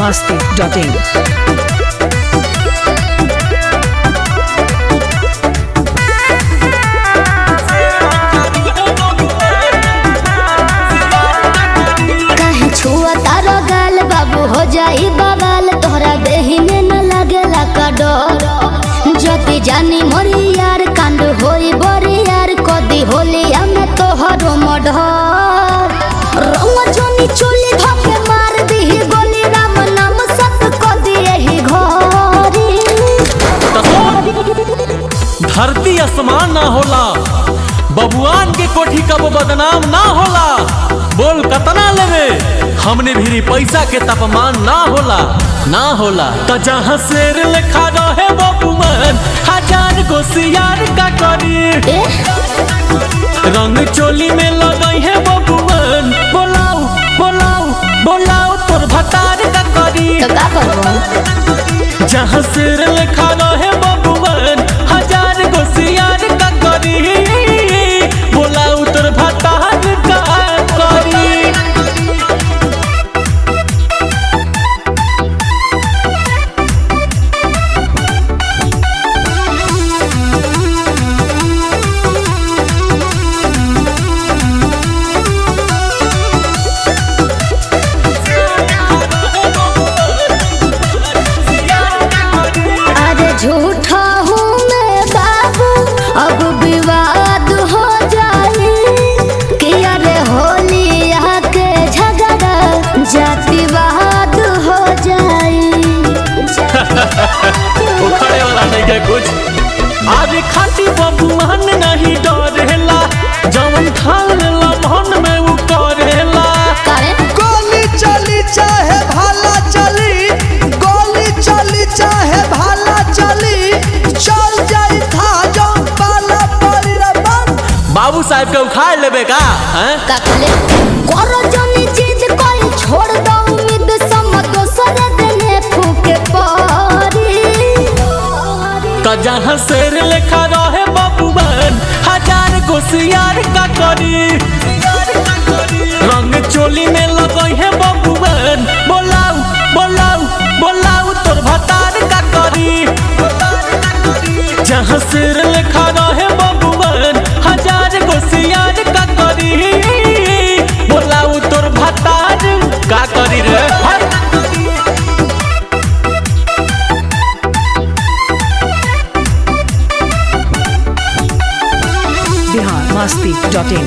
masti.in. कहीं छुआ तारा गाल बाबू हो जाई बवाल तोहरा देही में न लगेला का डर जति जानी मोरी यार कांड होई बड़ी यार कदी होली हमें तोहरो मडर रंग जोनी चोली धके मार दी गोली राम नाम सत कदी एही घरी धरती आसमान ना होला बबुआन के कोठी कब बदनाम ना होला बोल कतना लेवे हमने भी पैसा के तापमान ना होला ना होला त जहाँ शेर लेखा रहे बबुआन हजार गो सियार का करी ए रंग चोली में लगई है बबुआन बोलाऊ बोलाऊ बोलाऊ तोर भतार का करी तो का करबो जहाँ सिर लिखा रहे बबुआन हजार गो सियार का करी बोला उतर भतार का करी अरे झूठा हूँ मैं बाबू अब विवाद हो जाए कि अरे होली आके झगड़ा जातिवाद हो जाए उखड़े वाला नहीं है कुछ आज खाटी बबुआन नहीं डरेला जवन ठान लेला मन में उ करेला करे गोली चली चाहे भाला चली गोली चली चाहे भाला चली चल जाई था जो पाला पड़ी रे बन बाबू साहब के उखाड़ लेबे का हैं काकले करो जनी चीज कोई छोड़ दो उम्मीद सम दोसर देने फूके परी त जहाँ शेर लेखा रहे बबुआन हजार गो सियार का करी रंग चोली में लगई है बबुआन बोलाऊ बोलाऊ बोलाऊ तोर भतार का करी जहाँ शेर लेखा रहे बबुआन हजार गो सियार का करी बोलाऊ तोर भतार का करी रे हट। Bihar masti.in.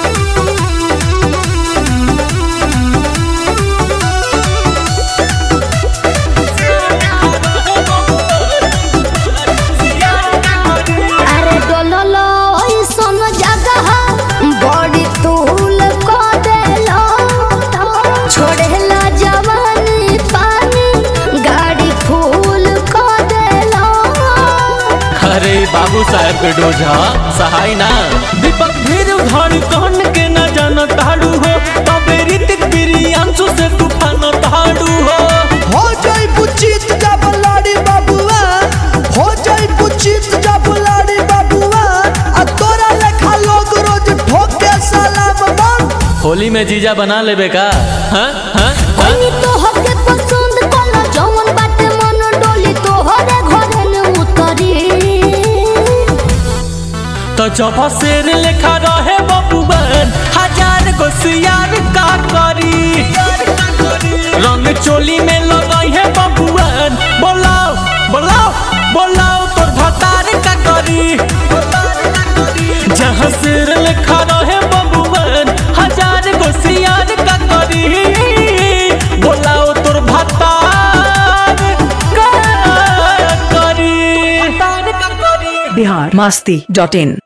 अरे डोललो ऐसन जगह बड़ी तूल को देलो छोड़ेला जवानी पानी गाड़ी फूल को देलो अरे बाबू साहब के डोजा सहाय ना दीपक भीर धड़ कहन के न जान ताड़ू हो तबे ऋतिक बिरियांशु से तूफान ताड़ू हो हो जाई पुचित जब लाड़ी बाबुआ हो जाई पुचित जब लाड़ी बाबुआ आ तोरा लेखा लोग रोज ठोके सलाम बन होली में जीजा बना लेबे का हाँ हाँ हाँ कोनी तो हके पसंद कोला जवन बाटे मन डोली तो हरे घरे न उतरी तो जब शेर लेखा रहे बबुआन हजार गो सियार का करी रंग चोली में लगई है बबुआन बोलाओ बोलाओ बोलाओ तोर भतार का करी जहाँ शेर लेखा रहे बबुआन हजार गो सियार का करी बोलाओ तोर भतार का करी Bihar masti.in.